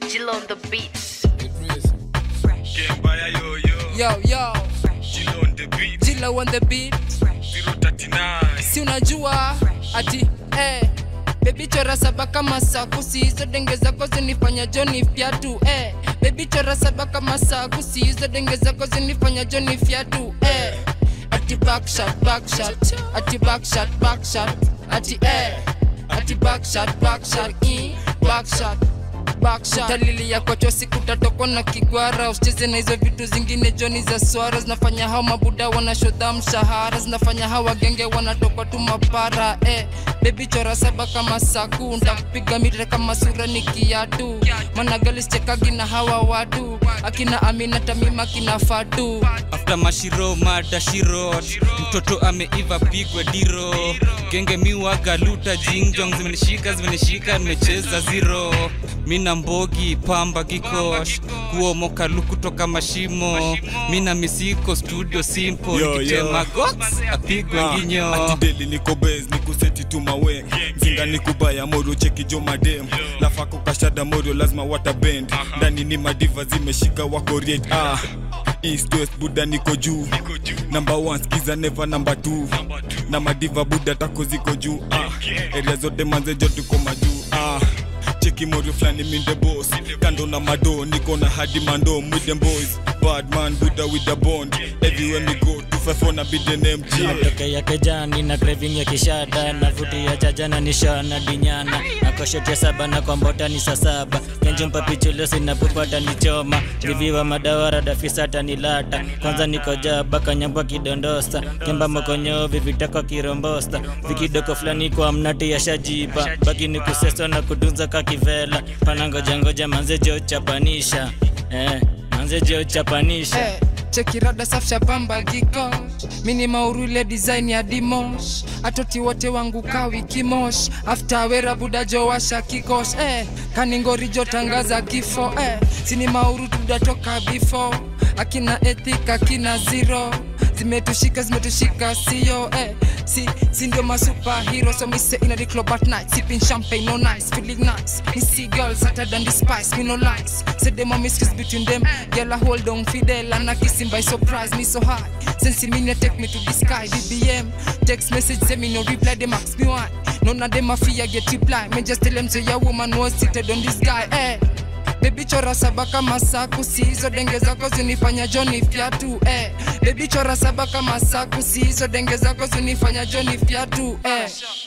Jill on the beats. Kembaya yo yo, yo yo Jill on the beat, jila on the beat 039. si unajua ati eh bebi chora saba kama sakusi hizo denge zako zinifanya joni fyatu eh bebi chora saba kama sakusi hizo denge zako zinifanya joni fyatu eh ati backshot backshot ati backshot backshot ati eh ati backshot backshot eh backshot backshot dalili ya kwacho siku tatoko na kigwara usicheze na hizo vitu zingine joni za swara zinafanya hao mabuda wanashodha mshahara zinafanya hao wagenge wanatoka tu mapara eh bebi chora saba kama saku ntakupiga mire kama sura ni kiatu managalischekagi na hawa watu akina amina tamima akina fatu after mashiro mada shirot mtoto ameiva pigwe diro genge miwaga luta jingjong zimenishika zimenishika nimecheza zero mina mbogi pamba gikosh kuomoka luku toka mashimo mina misiko studio simple Yo, yo. nikitema gox apigwe Ah, nginyo ati deli niko base nikuseti tu mawe mzinga nikubaya morio cheki jo madem lafako kashada morio lazima watabend ndani ni madiva zimeshika wako riet ah east west buda niko juu number one skiza never number two na madiva buda tako ziko juu ah area zote manzejo tuko majuu ah cheki morio flani minde boss kando na mado niko na hadi mando with them boys bad man buda with the bond everywhere me go to five on a be the name yeah. natokea kejani na craving ya kishada navutia jajana nishana dinyana nakoshotia saba na kwa mbota ni saa saba kenjo mpapichulosi napopata ni choma viviwa madawara dafisata ni lata kwanza niko jaba kanyambwa kidondosa kemba mokonyo vivitako kirombosta vikidoko fulani kwa mnati ya shajiba baki ni kuseso na kutunza kakivela panangojangoja manzejo chapanisha eh, manzejo chapanisha Eh, chekirada safsha pamba giko mini maurile design ya dimosh atoti wote wangu kawi kimosh after wera budajo washa kikosh eh, kaningorijo tangaza kifo eh, sini mauru tudatoka before akina ethic akina zero zimetushika zimetushika sio eh, si, si ndio masupahero so me say in the club at night sipping champagne no nice feeling nice me see girls hotter than the spice me no lies say them a mistress between them girl I hold on fidel and I kiss him by surprise me so high since he mean take me to the sky BBM text message say me no reply them ask me why none of them a fear get reply me just tell them say your woman was seated on this guy eh Baby chora saba kama saku si hizo denge zako zinifanya joni fyatu eh. Baby chora saba kama saku si hizo denge zako zinifanya joni fyatu eh.